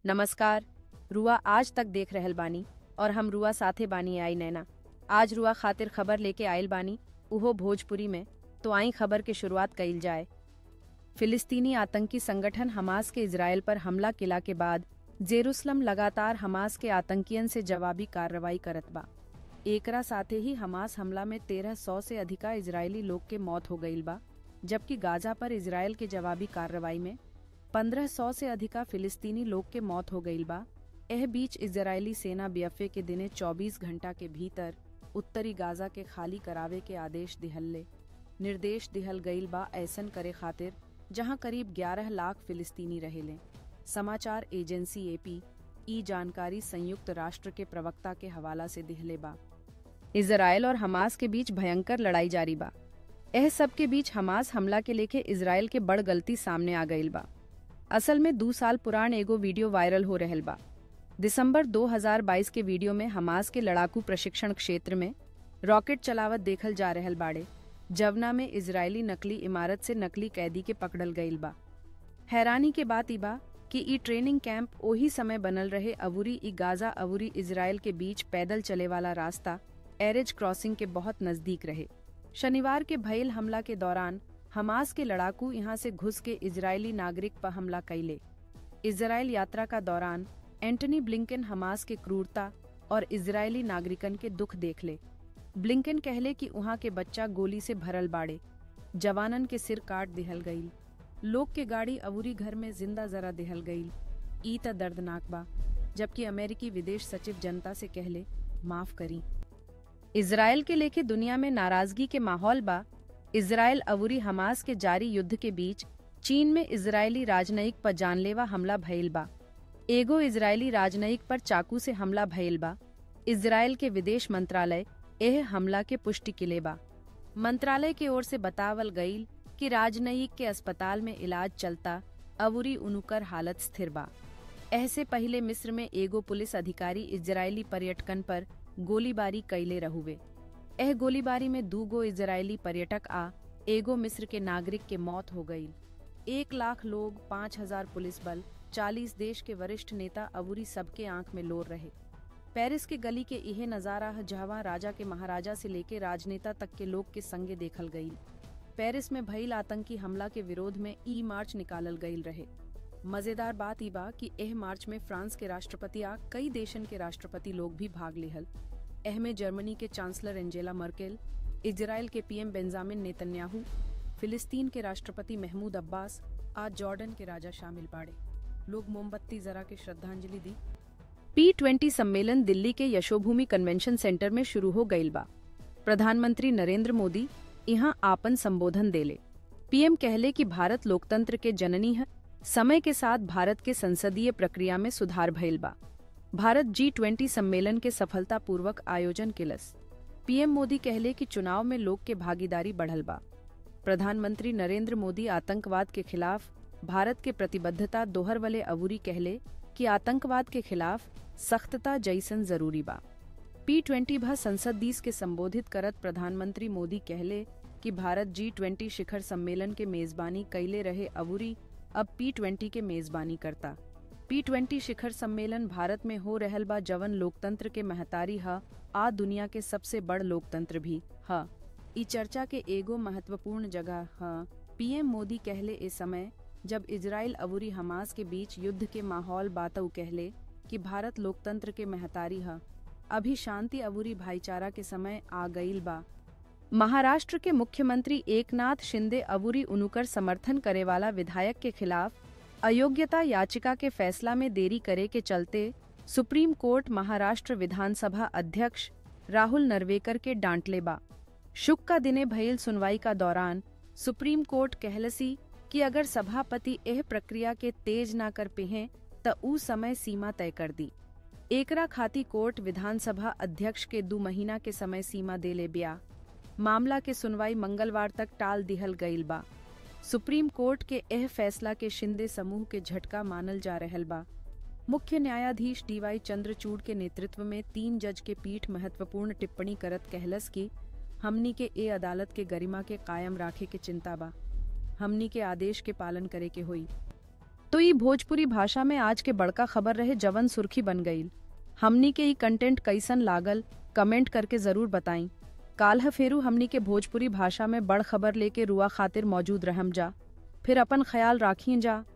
नमस्कार रुआ आज तक देख रहल बानी और हम रुआ साथे बानी आई नैना आज रुआ खातिर खबर लेके आयल बानी उहो भोजपुरी में तो आई खबर के शुरुआत कइल जाए फिलिस्तीनी आतंकी संगठन हमास के इजरायल पर हमला किला के बाद जेरूसलम लगातार हमास के आतंकियन से जवाबी कार्रवाई करत बा एकरा साथे ही हमास हमला में तेरह सौ से अधिका इजरायली लोग के मौत हो गईल बा जबकि गाजा पर इजरायल के जवाबी कार्रवाई में पंद्रह सौ से अधिका फिलिस्तीनी लोग के मौत हो गईल बा एह बीच इजरायली सेना बीएफए के दिने 24 घंटा के भीतर उत्तरी गाजा के खाली करावे के आदेश दिहल्ले निर्देश दिहल गईल बा ऐसन करे खातिर जहां करीब 11 लाख फिलिस्तीनी रहेले समाचार एजेंसी एपी ई जानकारी संयुक्त राष्ट्र के प्रवक्ता के हवाला से दिहले बा इजरायल और हमास के बीच भयंकर लड़ाई जारी बा एह सब के बीच हमास हमला के लेके इजरायल के बड़ गलती सामने आ गईल बा असल में दो साल पुरान एगो वीडियो वायरल हो रहल बा दिसंबर 2022 के वीडियो में हमास के लड़ाकू प्रशिक्षण क्षेत्र में रॉकेट चलावत देखल जा रहल बाड़े जवना में इजरायली नकली इमारत से नकली कैदी के पकड़ल गईल बा हैरानी के बात ई बा कि ई ट्रेनिंग कैंप ओही समय बनल रहे अवुरी ई गाजा अवुरी इजरायल के बीच पैदल चले वाला रास्ता एरेज क्रॉसिंग के बहुत नजदीक रहे शनिवार के भयल हमला के दौरान हमास के लड़ाकू यहाँ से घुस के इजरायली नागरिक पर हमला कैले इजरायल यात्रा का दौरान एंटनी ब्लिंकन हमास के क्रूरता और इजरायली नागरिकन के दुख देख ले ब्लिंकन कहले कि वहाँ के बच्चा गोली से भरल बाड़े जवानन के सिर काट दिहल गईल लोग के गाड़ी अवूरी घर में जिंदा जरा दिहल गईल ई त दर्दनाक बा जबकि अमेरिकी विदेश सचिव जनता से कहले माफ करी इजरायल के लेके दुनिया में नाराजगी के माहौल बा इजरायल अवूरी हमास के जारी युद्ध के बीच चीन में इजरायली राजनयिक पर जानलेवा हमला भइल बा एगो इजरायली राजनयिक पर चाकू से हमला भइल बा इजरायल के विदेश मंत्रालय एह हमला के पुष्टि किले बा मंत्रालय की ओर से बतावल गईल कि राजनयिक के अस्पताल में इलाज चलता अवुरी उनुकर हालत स्थिर बा ऐसे पहले मिस्र में एगो पुलिस अधिकारी इजरायली पर्यटकन पर गोलीबारी कैले रहुवे एह गोलीबारी में दू गो इजरायली पर्यटक आ एगो मिस्र के नागरिक के मौत हो गई एक लाख लोग पाँच हजार पुलिस बल चालीस देश के वरिष्ठ नेता अवुरी सबके आंख में लोर रहे पेरिस के गली के इहे नजारा ह जहवा राजा के महाराजा से लेके राजनेता तक के लोग के संगे देखल गईल पेरिस में भइल आतंकी हमला के विरोध में ई मार्च निकालल गईल रहे मजेदार बात ई बा कि एह मार्च में फ्रांस के राष्ट्रपति आ कई देशन के राष्ट्रपति लोग भी भाग लेहल एह में जर्मनी के चांसलर एंजेला मर्केल इजराइल के पीएम बेंजामिन नेतन्याहू फिलिस्तीन के राष्ट्रपति महमूद अब्बास आज जॉर्डन के राजा शामिल बाड़े लोग मोमबत्ती जरा के श्रद्धांजलि दी पी ट्वेंटी सम्मेलन दिल्ली के यशोभूमि कन्वेंशन सेंटर में शुरू हो गईल बा प्रधानमंत्री नरेंद्र मोदी यहाँ आपन संबोधन देले पीएम कहले कि भारत लोकतंत्र के जननी है समय के साथ भारत के संसदीय प्रक्रिया में सुधार भइल बा भारत जी ट्वेंटी सम्मेलन के सफलतापूर्वक आयोजन किलस पीएम मोदी कहले कि चुनाव में लोग के भागीदारी बढ़ल बा प्रधानमंत्री नरेंद्र मोदी आतंकवाद के खिलाफ भारत के प्रतिबद्धता दोहरवले अवूरी कहले कि आतंकवाद के खिलाफ सख्तता जैसन जरूरी बा पी ट्वेंटी भा संसद दीस के संबोधित करत प्रधानमंत्री मोदी कहले कि भारत जी ट्वेंटी शिखर सम्मेलन के मेजबानी कैले रहे अवूरी अब पी ट्वेंटी के मेजबानी करता पी ट्वेंटी शिखर सम्मेलन भारत में हो रहल बा जवन लोकतंत्र के महतारी ह आ दुनिया के सबसे बड़ लोकतंत्र भी ह ई चर्चा के एगो महत्वपूर्ण जगह ह पीएम मोदी कहले ए समय जब इजराइल अवूरी हमास के बीच युद्ध के माहौल बातऊ कहले कि भारत लोकतंत्र के महतारी ह अभी शांति अवूरी भाईचारा के समय आ गईल बा महाराष्ट्र के मुख्यमंत्री एकनाथ शिंदे अवूरी उनुकर समर्थन करे वाला विधायक के खिलाफ अयोग्यता याचिका के फैसला में देरी करे के चलते सुप्रीम कोर्ट महाराष्ट्र विधानसभा अध्यक्ष राहुल नरवेकर के डांटले बा शुक का दिने भइल सुनवाई का दौरान सुप्रीम कोर्ट कहलसी कि अगर सभापति एह प्रक्रिया के तेज ना कर पेहें त ऊ समय सीमा तय कर दी एकरा खाती कोर्ट विधानसभा अध्यक्ष के दो महीना के समय सीमा देले बिया मामला के सुनवाई मंगलवार तक टाल दिहल गईल बा सुप्रीम कोर्ट के एह फैसला के शिंदे समूह के झटका मानल जा रहल बा मुख्य न्यायाधीश डीवाई चंद्रचूड़ के नेतृत्व में तीन जज के पीठ महत्वपूर्ण टिप्पणी करत कहलस की हमनी के ए अदालत के गरिमा के कायम राखे के चिंता बा हमनी के आदेश के पालन करे के होई तो ई भोजपुरी भाषा में आज के बड़का खबर रहे जवन सुर्खी बन गईल हमनी के ई कंटेंट कैसन लागल कमेंट करके जरूर बताई काल्ह फेरू हमनी के भोजपुरी भाषा में बड़ खबर लेके रुआ खातिर मौजूद रहम जा फिर अपन ख्याल राखिए जा